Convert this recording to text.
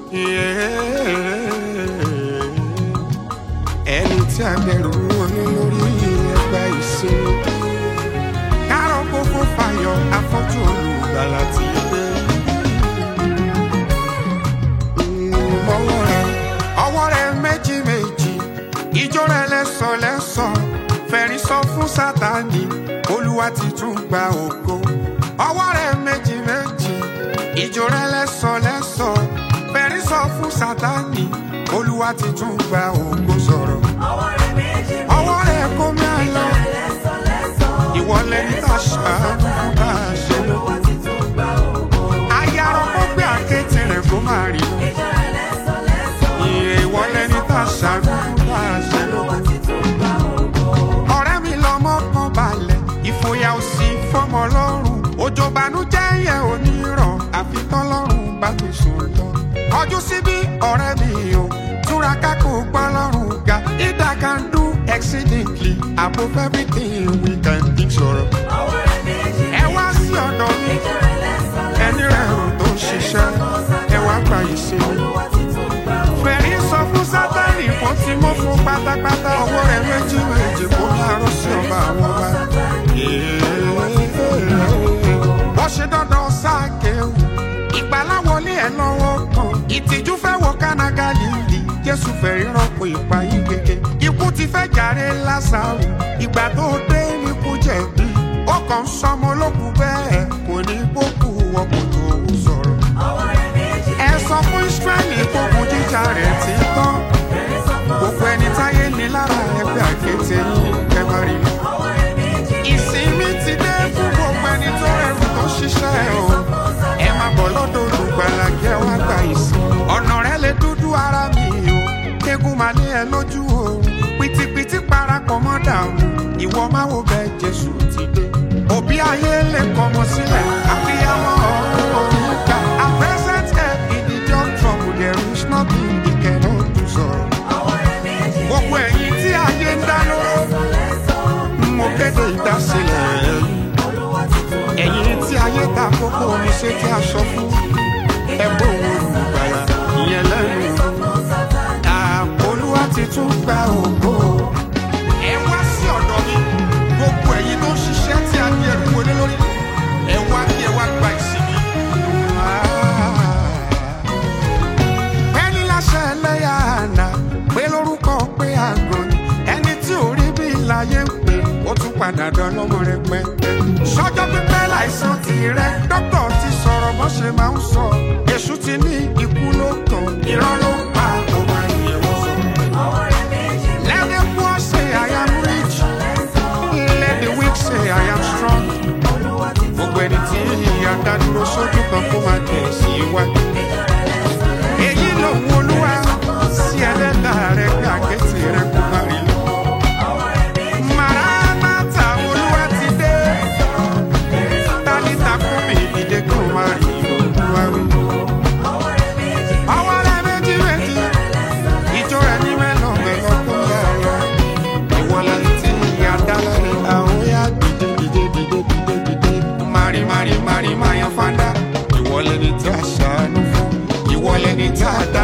ẹni tí a bẹ̀rù wọn ní lórí ẹgbà ìsinmi kárọ̀ gbogbo fàyọ̀ afọ́jú olùgbàlà ti gbé. ọwọ́ rẹ̀ ọwọ́ rẹ̀ méjì méjì ìjó rẹ̀ lẹ́sọ̀ lẹ́sọ̀ fẹ̀rí sọ fún sátani olúwa ti tún gba ògo ọwọ́ rẹ̀ méjì méjì ìjó rẹ̀ lẹ́sọ̀ lẹ́sọ̀ fẹ̀rí sọ fún sátani olúwa ti tún gba ògo sọ̀rọ̀ ọwọ́ rẹ̀ méjì ọwọ́ rẹ̀ kó mi àlọ́ lẹ́sọ̀ lẹ́sọ̀. ìwọ lẹni tá a ṣàánú fún bá a ṣe lọ Olúwa ti tún gba ògo. ayárọ̀ kó gbé àkéte rẹ̀ kó máa rí lọ Ìjọ rẹ̀ lẹ́sọ̀ lẹ́sọ̀. ìwọ lẹni tá a ṣàánú fún bá a ṣe lọ. Olúwa ti tún gba ògo. ọ̀rẹ́ mi lọ́mọ kan balẹ̀ ìfòyà ò sí fọmọ lọ́rùn òjò bànújẹ́ yẹn ò ní rọ̀ àfi tọ́lọ́run bá mi sùn lọ. ọjọ́ síbí ọ̀rẹ́ mi o túraká kó gbọ́ lọ́rùn ga ida can do exceedingly above everything we can think sọ̀rọ̀. Ọwọ́ rẹ̀ méjì ẹ wá sí ọ̀dọ̀ mi Ìjọ rẹ̀ lẹ́sọ̀ lẹ́sọ̀. ẹni rẹ̀ rò tó ń ṣiṣẹ́ ẹ wá gba ìsinmi. Olúwa ti tún gba ògo. fẹ̀rí sọ fún sátani kó tí mo fún pátápátá ọwọ́ rẹ̀ méjì méjì kó ní arọ́ sí ọba àwọn ọba. wọ́n ṣe dandan sáàkéwù ìgbàláwọlé ẹ̀ lọ́wọ́ kan ìtìjú fẹ́ wọ kánágà líli jésù fẹ́ rírọ́pò ìpayí gègé ikú ti fẹ́ jàre lásàrò ìgbà tó dé ní kú jẹ̀bi ó kàn ń sọmọ olókùn bẹ́ẹ̀ kò ní bókù wọ́pọ̀ tó sọ̀rọ̀ Ọwọ́ rẹ̀ méjì ẹ sọ fún israẹli gbogbo jíjà rẹ ti tán fẹ̀rí sọ fún gbogbo ẹni táyé ní lára ẹgbẹ àkété yìí ẹ má rí lọ. Ọwọ́ rẹ̀ méjì ìsinmi ti dé fún gbogbo ẹni tó rẹrù tó ṣiṣẹ́ o ẹ má bọ̀ lọ́dọ̀ olùgbàlà kí ẹ wá gba ìsìn. ọ̀nà rẹ lè dúdú ara mi o kéegun máa lé ẹ lójú oorun pìtìpìtì parapọ̀ mọ́ dààmú ìwọ má wo bẹ́ẹ̀ jésù ti dé. òbí ayé lè kọ́mọ sílẹ̀ àfihàn ọ̀run òun ká at present help in the young trouble there is nothing he cannot do sọ̀rọ̀. Ọwọ́ rẹ̀ méjì gbogbo ẹ̀yin tí ayé ń dá lóró lẹ́sọ̀ lẹ́sọ̀. mo kéde ìdásílẹ̀ ẹ̀yìn. Olúwa ti tún gba ẹ̀yin tí ayé ta kókó omi ṣe tí a sọ fún ẹ̀bùn olùgbàlà ìyẹn lẹ́nu àpolúwa ti tún gba ògo. ẹ wá sí ọ̀dọ̀ mi gbogbo ẹ̀yin tó ń ṣiṣẹ́ tí a ní ẹrù wọlé lórí ẹ wá kí ẹ wá gba ìsinmi. ẹni láṣẹ ẹlẹ́yà àná pé lórúkọ pé àgọ́ ni ẹni tí ò rí bí láyé ń pè ó tún padà dán lọ́mọ rẹ pẹ́. sọ́jọ́ pípẹ́ láìsàn tirẹ̀ dókítà ti sọ̀rọ̀ bó ṣe máa ń sọ èṣù ti ní ikú ló tàn irọ́ ló ń pa ọmọ ènìyàn wọ́n sọ. Ọwọ́ rẹ̀ méjì Let the poor say I am rich, lẹ́sọ̀. let the weak say I am strong. Olúwa ti tún gbogbo ẹni tí ìyá dádúró sójú kan kó máa tẹ̀ sí iwájú. Ìjọ rẹ̀ lẹ́sọ̀ lẹ́sọ̀. èyí lòun olúwa sí ẹlẹ́dà rẹ̀ pé àkẹ́tì rẹ̀ kó má rí lọ. Ọwọ́ rẹ̀ méjì Maranatha olúwa ti dé. Tálítà fún mi ìdílé kó má rí olúwa wí. Ọwọ́ rẹ̀ méjì Ọwọ́ rẹ̀ méjì méjì, ìjọ rẹ̀ ní mẹ́lọ̀ mẹ́lọ̀ kó yá lọ. Ìwọlẹ̀ tí ìyá dálẹ̀ rẹ̀ àwọn yá dìde dìde dìde dìde dìde. Mari mari mari mayan fanda. Ìwọlẹ̀ ni tí a ṣàánú fún. Ìwọlẹ̀ ni tí a dá